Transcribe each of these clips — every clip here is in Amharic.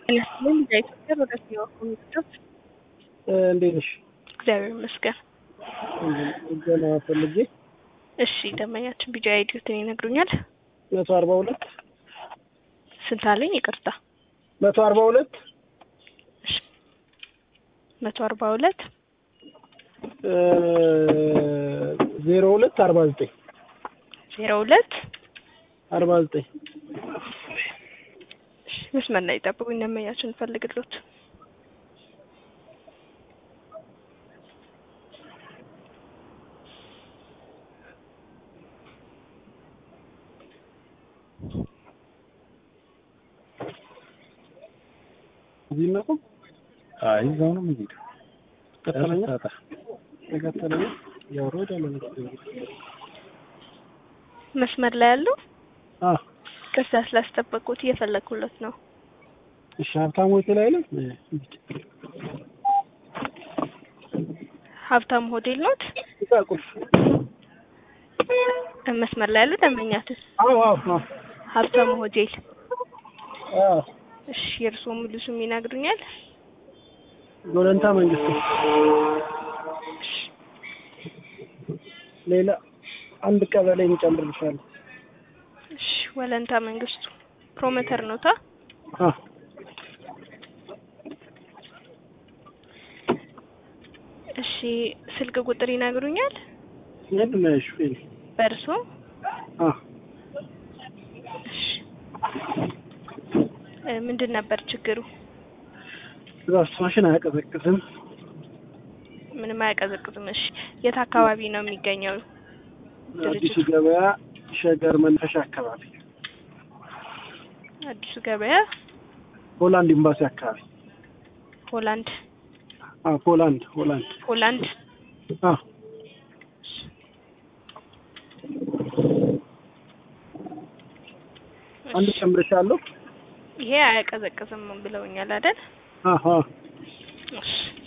ይመስለኝ ለኢትዮጵያ ወደፊት ኮሚቴዎች እንዴት ነሽ? እግዚአብሔር ይመስገን። ገና ፈልጌ እሺ ደንበኛችን ቢጃ አይዲዮትን ይነግሩኛል? መቶ አርባ ሁለት ስንት አለኝ? ይቅርታ መቶ አርባ ሁለት እሺ መቶ አርባ ሁለት ዜሮ ሁለት አርባ ዘጠኝ ዜሮ ሁለት አርባ ዘጠኝ መስመር ላይ ጠብቁኝ። ደንበኛችን እንፈልግሎት እዚህ ነው አይ እዛው ነው የምንሄደው። ቀጠለኛ ታታ ተከተለኛ ያው ሮድ አለ መስመር ላይ ያለው አ ከዛ ስላስጠበቁት እየፈለግኩለት ነው። እሺ ሀብታም ሆቴል አይደለም ሀብታም ሆቴል ኖት? እዛ ቁልፍ መስመር ላይ ያለው ደንበኛችን አዎ አዎ አዎ ሀብታም ሆቴል። አዎ እሺ የእርስዎ ሙሉ ስም ይነግሩኛል? ጎለንታ መንግስቱ ሌላ አንድ ቀበሌ እንጨምርልሻለሁ። እሺ ወለንታ መንግስቱ ፕሮሞተር ኖታ? አ እሺ ስልክ ቁጥር ይነግሩኛል? የት ነሽ ፊል በእርሶ? አ እሺ እ ምንድን ነበር ችግሩ? እዛስ ማሽን አያቀዘቅዝም። ምንም አያቀዘቅዝም። እሺ የት አካባቢ ነው የሚገኘው? አዲሱ ድርጅቱ ገበያ ሸገር መናፈሻ አካባቢ አዲሱ ገበያ ሆላንድ ኤምባሲ አካባቢ ሆላንድ አ ፖላንድ ሆላንድ ሆላንድ አ አንድ እሺ፣ ጨምርሻለሁ። ይሄ አያቀዘቅዝም ብለውኛል አይደል? አሀ እሺ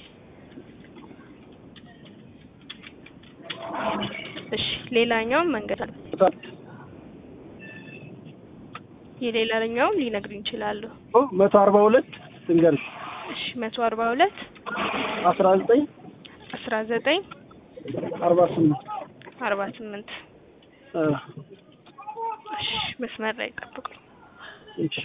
እሺ ሌላኛውን መንገድ አለ። የሌላኛውን ሊነግሩኝ ይችላሉ? ኦ መቶ አርባ ሁለት ልንገርሽ እሺ መቶ አርባ ሁለት አስራ ዘጠኝ አስራ ዘጠኝ አርባ ስምንት አርባ ስምንት አ እሺ መስመር ላይ ጠብቁኝ። እሺ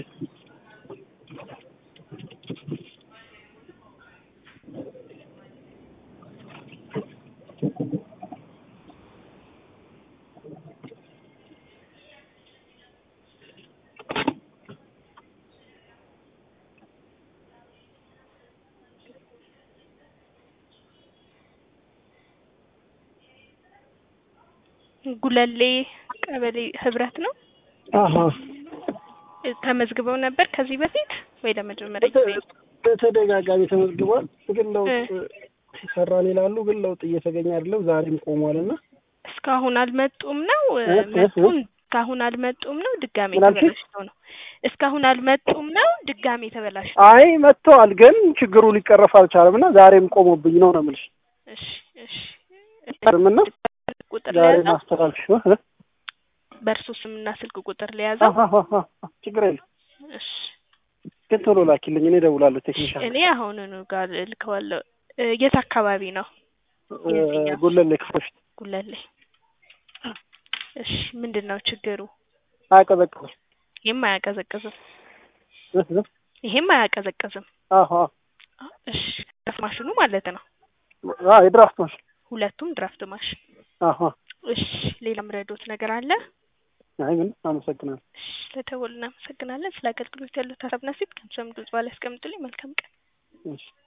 ጉለሌ ቀበሌ ህብረት ነው። አሀ ተመዝግበው ነበር ከዚህ በፊት ወይ ለመጀመሪያ ጊዜ ነው? በተደጋጋሚ ተመዝግቧል። ግን ለውጥ እ ሰራን ይላሉ። ግን ለውጥ እየተገኘ አይደለም። ዛሬም ቆሟል እና እስካሁን አልመጡም ነው እ እ እ መጡም እስካሁን አልመጡም ነው ድጋሜ ምን አልሽኝ? ተበላሽተው ነው እስካሁን አልመጡም ነው ድጋሜ ተበላሽተው አይ መጥተዋል፣ ግን ችግሩ ሊቀረፍ አልቻለም እና ዛሬም ቆሞብኝ ነው ነው የምልሽ። እሺ እሺ ምና ቁጥር ዛሬ ለያዘው ማስተላለፍሽ በእርሱ ስምና ስልክ ቁጥር ለያዘው ችግር የለም። እሺ ግን ቶሎ ላኪልኝ፣ እኔ እደውላለሁ። ቴክኒሻል እኔ አሁኑኑ ጋር እልከዋለሁ እ የት አካባቢ ነው የትኛው? ጎለሌ ክፍል በፊት ጉለሌ እሺ ምንድን ነው ችግሩ አያቀዘቅዝም። ይሄም አያቀዘቅዝም እ እ ይሄም አያቀዘቅዝም አሀ እሺ ድራፍት ማሽኑ ማለት ነው አ የድራፍት ማሽን ሁለቱም ድራፍት ማሽን አሀ እሺ ሌላ ምረዶት ነገር አለ አይ ምን አመሰግናለሁ። እሺ ለደወሉ እናመሰግናለን ስለ አገልግሎት ያሉት ሀሳብና ሴት ከምሰም ድምጽ ባለ ያስቀምጡልኝ መልካም ቀን እሺ